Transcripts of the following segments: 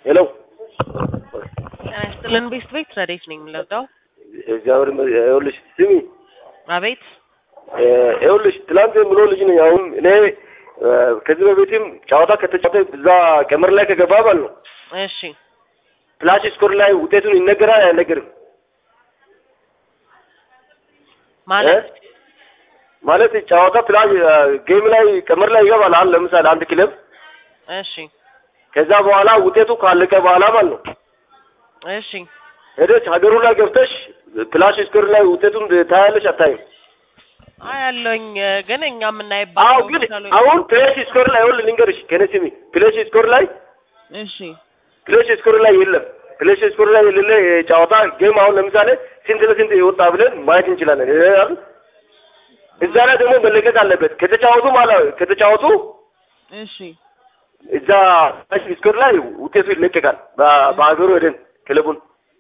ሄሎ ጤና ይስጥልን ቤስት ቤት ረዴት ነኝ የምንለብዳው እግዚአብሔር ይመስገን። ይኸውልሽ ስሚ አቤት እ ይኸውልሽ ትላንት የምሎ ልጅ ነኝ። አሁን እኔ እ ከዚህ በፊትም ጨዋታ ከተጫወተ እዛ ቀመር ላይ ከገባ ባል ነው እሺ ፍላሽ ስኮር ላይ ውጤቱን ይነገራል አይነገርም? ማለት እ? ማለት ጨዋታ ፍላሽ እ ጌም ላይ ቀመር ላይ ይገባል። አሁን ለምሳሌ አንድ ክለብ እሺ ከዛ በኋላ ውጤቱ ካለቀ በኋላ ማለት ነው እሺ ሄደሽ ሀገሩ ላይ ገብተሽ ፍላሽ ስኮር ላይ ውጤቱን ታያለሽ አታይም? አይ ያለውኝ ግን እኛ አዎ የምናይባቸው ግን ምሳሌዎች- አሁን ፕሌስ ስኮር ላይ ይኸውልህ ልንገርሽ ከኔ ስሚ ፕሌስ ስኮር ላይ እሺ ፕሌስ ስኮር ላይ የለም ፕሌስ ስኮር ላይ የሌለ ጨዋታ ጌም አሁን ለምሳሌ ስንት ለስንት የወጣ ብለን ማየት እንችላለን እ አይደል? እዛ ላይ ደግሞ መለቀቅ አለበት ከተጫወቱ ማለት ከተጫወቱ እሺ እዛ ፕሌስ ስኮር ላይ ውጤቱ ይለቀቃል በ- በሀገሩ ሄደን ክለቡን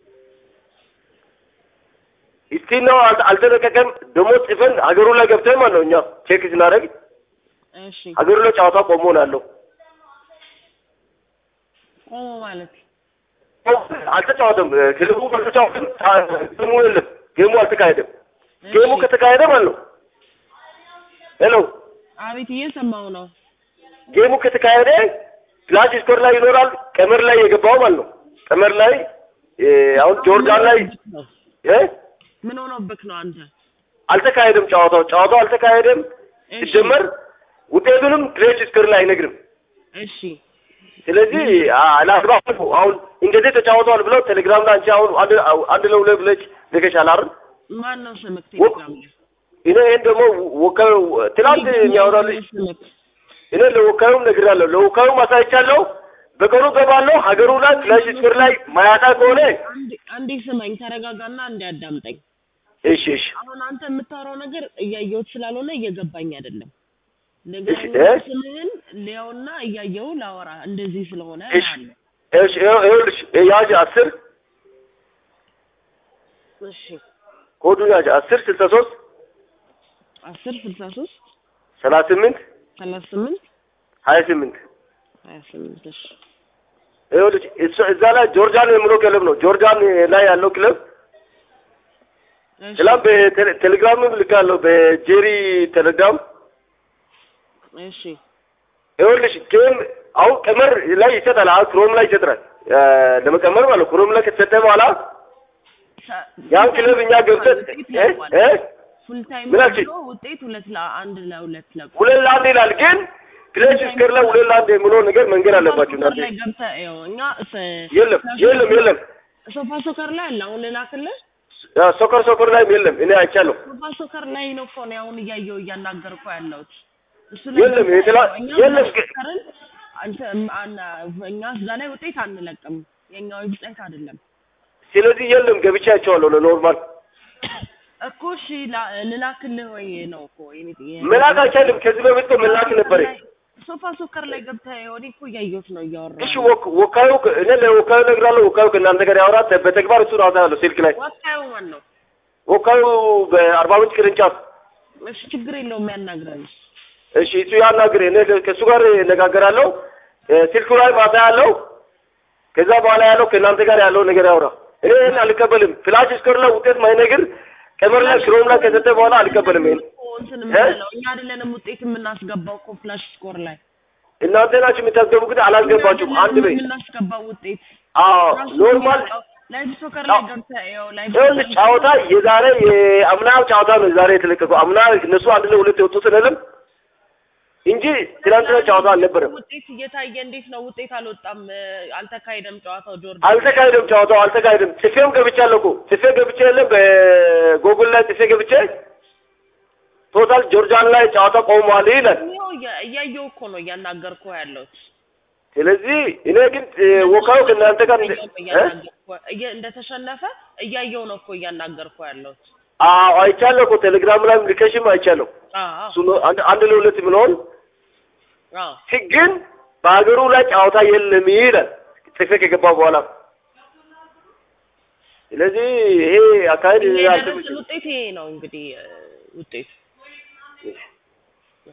እስቲ ነው አል- አልተለቀቀም ደግሞ ጽፈን ሀገሩ ላይ ገብተን ማለት ነው እኛ ቼክ ስናደርግ እሺ ሀገሩ ላይ ጨዋታ ቆሞ ነው ያለው ቆሞ ማለት አልተጫወተም። ክለቡ አልተጫወተም። ጌሙ የለም። ጌሙ አልተካሄደም። ጌሙ ከተካሄደ ማለት ነው። ሄሎ አቤት እየሰማው ነው ጌሙ ከተካሄደ ፍላሽ ስኮር ላይ ይኖራል። ቀመር ላይ የገባው ማለት ነው። ቀመር ላይ እ አሁን ጆርዳን ላይ እ ምን ሆኖብክ ነው አንተ አልተካሄደም። ጨዋታው ጨዋታው አልተካሄደም። እሺ ሲጀመር ውጤቱንም ፍላሽ ስኮር ላይ አይነግርም። እሺ ስለዚህ አላግባብ ነው። አሁን እንደዚህ ተጫውተዋል ብለው ቴሌግራም ላይ አንቺ አሁን አንድ አንድ ለሁለት ብለሽ ልከሻል አይደል? ማን ነው ስምክ ቴሌግራም ላይ እኔ ይሄን ደግሞ ወካዩ ትናንት የሚያወራልኝ ስምክ እኔ ለወካዩም ነግራለሁ፣ ለወካዩም አሳይቻለሁ። በቀኑ ገባለሁ ሀገሩ ላይ ፍላሽ ስኮር ላይ ማያጣ ከሆነ አንዴ አንዴ ስማኝ ተረጋጋና አንዴ አዳምጠኝ እሺ እሺ አሁን አንተ የምታወራው ነገር እያየሁት ስላልሆነ እየገባኝ አይደለም እሺ፣ ነገር እ? ስምህን ሊያውና እያየው ላወራ እንደዚህ ስለሆነ እሺ አለ እሺ ይኸው- ይኸውልሽ ያዥ አስር እሺ ኮዱን ያዥ አስር ስልሳ ሶስት አስር ስልሳ ሶስት ሰላሳ ስምንት ሰላሳ ስምንት ሀያ ስምንት ሀያ ስምንት እሺ ይኸውልሽ እሱ- እዛ ላይ ጆርዳን የምለው ክለብ ነው። ጆርዳን ላይ ያለው ክለብ እሺ ስላም በቴሌግራምም ልካለሁ በጄሪ ቴሌግራም እሺ ይኸውልሽ ጌም አሁን ቀመር ላይ ይሰጣል። አሁን ክሮም ላይ ይሰጥራል እ ለመቀመር ማለት ነው። ክሮም ላይ ከተሰጠ በኋላ ያን ክለብ እኛ ገብተን እ እ ፉል ታይም ምን አልሽኝ? ብሎ ውጤት ሁለት ለአንድ ለሁለት ለቁ ሁለት ለአንድ ይላል። ግን ፕሌስ ስኮር ላይ ሁለት ለአንድ የሚለው ነገር መንገድ አለባችሁ እናንተ። ላይ ገብተህ ይኸው እኛ ስ- የለም የለም የለም ሶፋ ሶከር ላይ አለ አሁን ልላክልህ ያ ሶከር ሶከር ላይም የለም። እኔ አይቻለሁ። ሶፋ ሶከር ላይ ነው እኮ ነው አሁን እያየሁ እያናገርኩ ያለሁት እሱ የለም፣ ገብተህ የተላ- እኛ የለም ግን- ሶከርን አንተ አና- እኛ እዛ ላይ ውጤት አንለቅም የኛ ዌብሳይት አይደለም ስለዚህ የለም ገብቼ አይቼዋለሁ። ለኖርማል እኮ እሺ ላ- ልላክልህ ወይ ነው እኮ የኔ ጥያቄ። መላክ አይቻልም። ከዚህ በፊት እኮ መላክ ነበረ። ሶፋ ሶከር ላይ ገብተህ እኔ እኮ እያየሁት ነው እያወራሁ እሺ ወክ- ወካዩ እኔ ለወካዩ እነግራለሁ። ወካዩ ከእናንተ ጋር ያወራት በተግባር እሱ ራሳ ያለው ስልክ ላይ ወካዩ ማን ነው ወካዩ በአርባ ምንጭ ቅርንጫፍ እሺ ችግር የለውም ያናግረን እሺ እሱ ያናግር። እኔ ከእሱ ጋር እነጋገራለሁ። እ ስልኩ ላይ ማታ ያለው ከዛ በኋላ ያለው ከእናንተ ጋር ያለው ነገር ያውራ። እኔ ይህን አልቀበልም። ፍላሽ ስኮር ላይ ውጤት ማይነግር ቀመር ላይ ክሮም ላይ ከሰጠ በኋላ አልቀበልም። ይሄን እኮ እንትን የምንለው እኛ አይደለንም ውጤት የምናስገባው እኮ ፍላሽ ስኮር ላይ እናንተ ናችሁ የምታስገቡ፣ ግን አላስገባችሁም። አንድ በይ። የምናስገባው ውጤት አዎ ኖርማል ላይቭ ሶከር ላይ ገብተህ ይኸው ላይቭ ይኸውልህ ጨዋታ የዛሬ የአምና ጨዋታ ነው ዛሬ የተለቀቀው። አምና እነሱ አንድ ለሁለት የወጡ ስንልም እንጂ ትናንትና ጨዋታ አልነበረም። ውጤት እየታየ እንዴት ነው ውጤት አልወጣም አልተካሄደም ጨዋታው ጆርዳን አልተካሄደም፣ ጨዋታው አልተካሄደም። ጽፌም ገብቻለሁ እኮ ጽፌ ገብቼ የለም በጎግል ላይ ጽፌ ገብቼ ቶታል ጆርዳን ላይ ጨዋታ ቆሟል ይላል። ይኸው እያ- እያየሁ እኮ ነው እያናገርኩ ያለሁት ስለዚህ እኔ ግን ወካዩ ከእናንተ ጋር እንደ- እ? እያናገርኩ- እየ- እንደተሸነፈ እያየሁ ነው እኮ እያናገርኩ ያለሁት አዎ አይቻለሁ እኮ ቴሌግራም ላይ ልከሽም አይቻለሁ። አዎ እሱ ነው አንድ አንድ ለሁለት የምለውን አዎ ግን በሀገሩ ላይ ጨዋታ የለም ይላል ጽፌ ከገባ በኋላ። ስለዚህ ይሄ አካሄድ የደረሰን አልተመቸኝም። ውጤት ይሄ ነው እንግዲህ እ፣ ውጤቱ እሺ